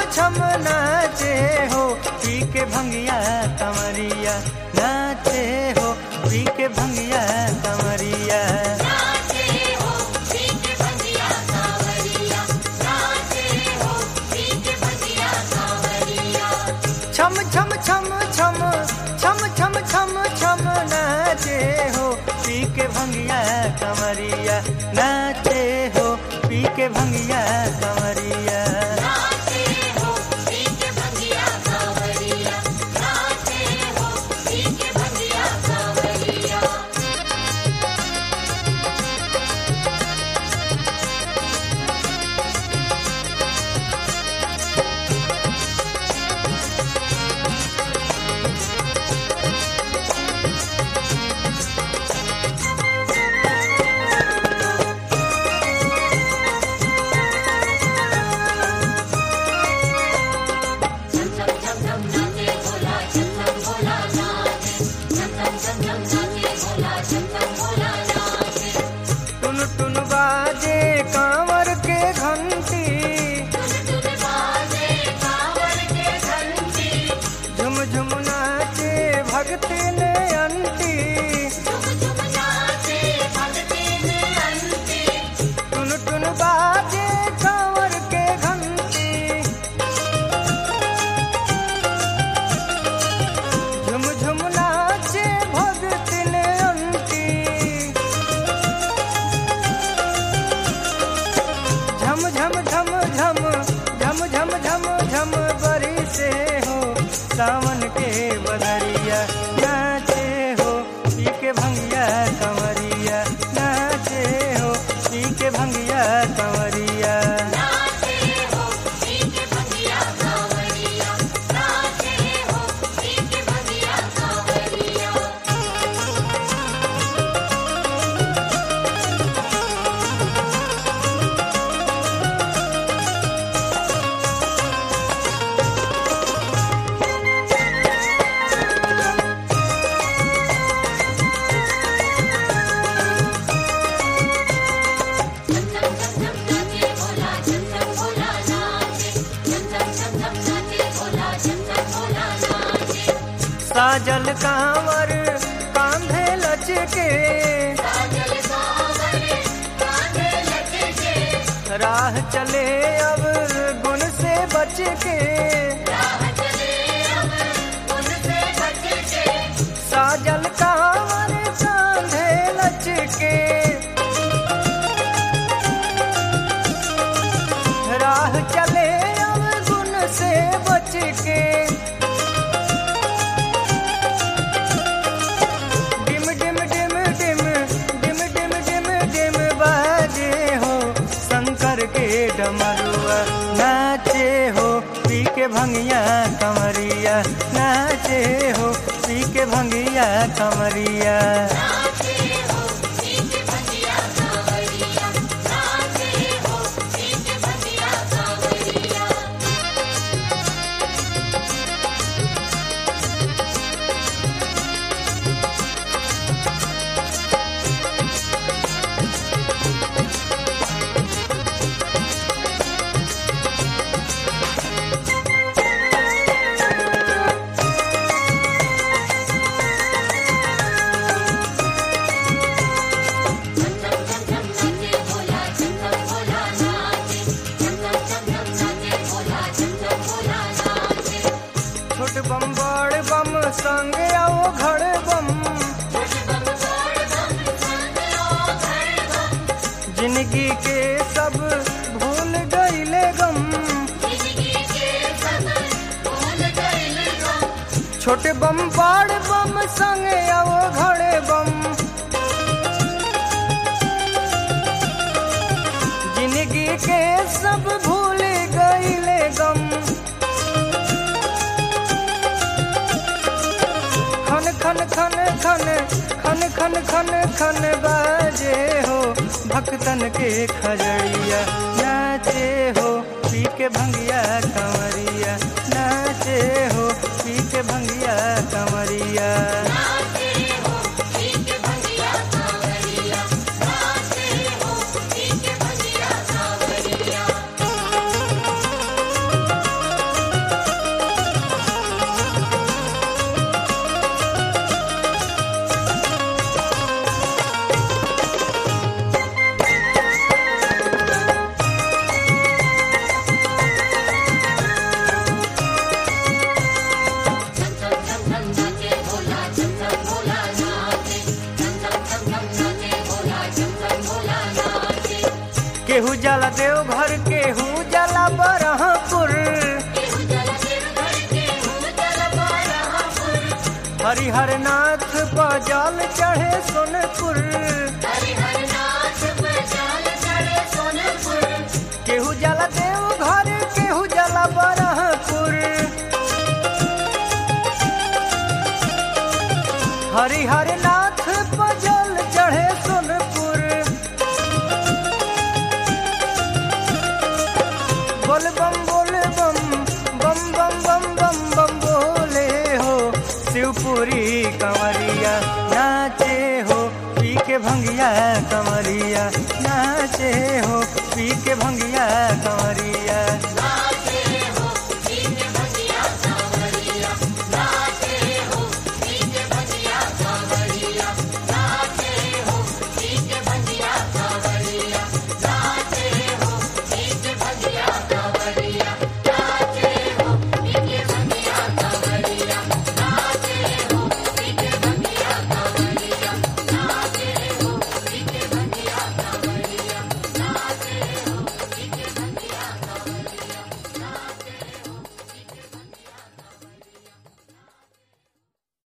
छम नाचे हो पी के भंगिया कमरिया नाचे हो पी के भंगिया कमरिया नाचे हो पीके भंगिया कांवरिया नाचे हो पीके भंगिया कांवरिया छम छम छम छम छम छम छम छम नाचे हो पी के भंगिया कमरिया नाचे हो पी के भंगिया कमरिया नाचे हो पीके भंगिया कांवरिया नाचे हो पीके भंगिया कांवरिया झम झम झम झम नाचे भोला झम झम भोला नाचे झम झम झम झम नाचे भोला झम झम भोला नाचे टुन टुन बाजे कांवर के घंटी टुन टुन बाजे कांवर के घंटी झुम झुम नाचे भक्ति ने अंटी झुम झुम नाचे भक्ति में अंती टुन टुन बाजे कांवर के घंटी झुम झुम नाचे भक्ति ने अंटी झम झम झम झम झम झम झम झम बरी से हो सावन के बदरिया नाचे हो पी के भंगिया कंवरिया नाचे हो पी के भंगिया कंवरिया नाचे हो पीके भंगिया कांवरिया नाचे हो पीके भंगिया कांवरिया झम झम झम झम नाचे भोला झम झम भोला नाचे झम झम झम झम नाचे भोला झम झम भोला नाचे साजल कांवर कांधे लचके साजल कांवर कांधे लचके राह चले अब गुण से बच के राह चले अब उनसे बच के साजल कांवर कांधे लचके राह चले अब गुण से बच के डिम डिम डिम डिम डिम डिम डिम डिम बाजे हो शंकर के डमरुआ नाचे हो पी के भंगिया कमरिया नाचे हो पी के भंगिया कमरिया नाचे हो पीके भंगिया कांवरिया नाचे हो पीके भंगिया कांवरिया झम झम झम झम नाचे भोला झम झम भोला नाचे झम झम झम झम नाचे भोला झम झम भोला नाचे छोट बम बड़ बम संग आओ घड़ बम छोटे बम बड़ बम संग ओ घर बम जिंदगी के सब भूल गईले गम जिंदगी के सब भूल गइल गम छोटे बम बड़ बम संग आओ घड़े बम जिंदगी के सब भूल गईले गम खन खन खन खन खन खन खन खन बाजे हो भक्तन के खजड़िया नाचे हो पी के भंगिया कंवरिया नाचे हो पी के भंगिया कंवरिया नाचे हो पीके भंगिया कांवरिया नाचे हो पीके भंगिया कांवरिया केहू जला देव घर केहू जला बरहपुर केहू जल देवघर केहू जल बरहपुर हरिहर नाथ पर जल चढ़े सोनपुर हरिहर नाथ पर जल चढ़े सोनपुर केहू जला देव घर केहू जला बरहपुर हरिहर नाथ पर जल चढ़े सोनपुर बोल बम बोल बम बम बम बम बम बम बोले हो शिवपुरी कंवरिया नाचे हो पी के भंगिया कंवरिया नाचे हो पी के भंगिया कंवरिया